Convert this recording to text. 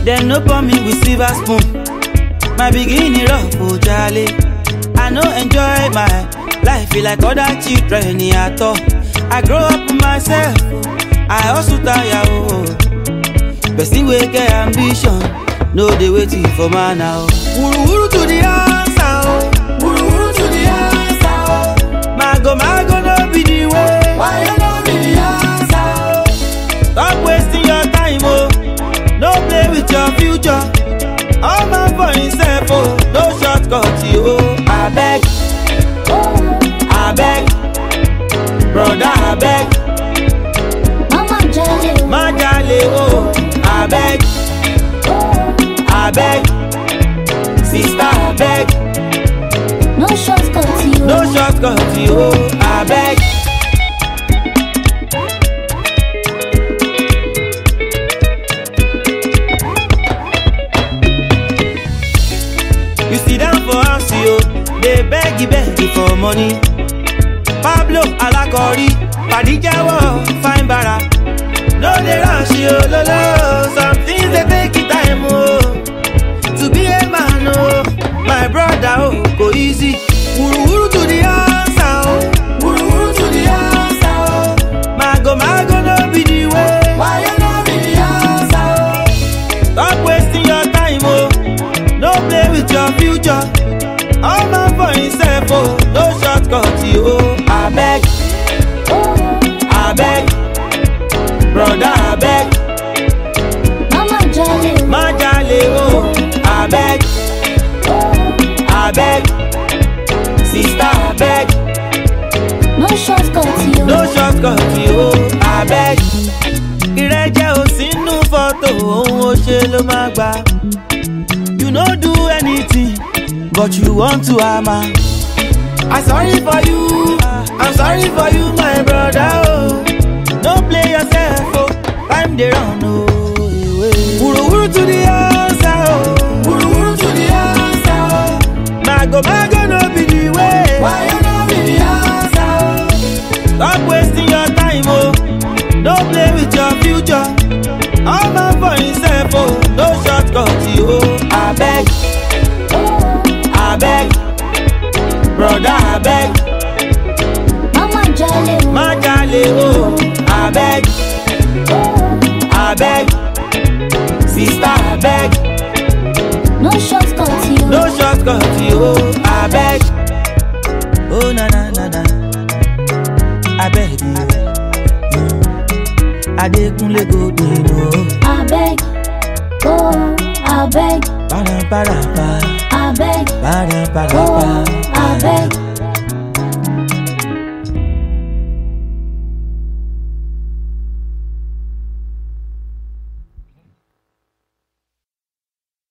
Dem no pour me with silver spoon. My beginning rough, oh jale. I no enjoy my life feel like other children at all. I grow up myself, I also tire oh. Person wey get ambition, no dey waiting for man now. Wuru wuru to the answer oh, wuru wuru to the answer oh. Mago mago no be the way, why you no be the answer oh? Stop wasting your time oh, no play with your future. All man for himself oh, no shortcut you oh. Abeg, abeg, brother abeg. Mama jale o. má jalè o abeg abeg sista abeg No shortcut you. no shortcut o abeg. you sit down for house yo dey beg beg for money pablo alakori padi jẹ́wọ́ fine bara. No dey rush yo lolo, some things dey take it time o. To be a man o, my brother o, go easy. Wuruwuru to the answer o, wuruwuru to the answer o. Mago mago no be the way, why you no be the answer o? Stop wasting your time o, no play with your future. All man for himself o, no shortcut o. Abeg, abeg. Brother abeg, Mama jale o. má jalè o, abeg, abeg, sister abeg, No shortcut you. no shortcut o, abeg. Ìrẹ́jẹ ò sínú fọ́tò, ohun ó ṣe ló máa gbà. You no do anything, but you want to hammer. I sorry for you, I'm sorry for you my brother oh. No play yourself oh, time dey run oh. Wuruwuru to the answer oh, wuruwuru to the answer oh. Mago mago no be the way, why you no be the answer oh? Stop wasting your time oh, no play with your future. All man for himself oh, no shortcut oh. Abeg, abeg, brother abeg. Mama jale o. má jalè o abeg abeg sista abeg No shortcut you. no shortcut o abeg. o na na na na abeg o adekunle go dey no Abeg. Oh, abeg. para para pa Abeg. para para Oh, pa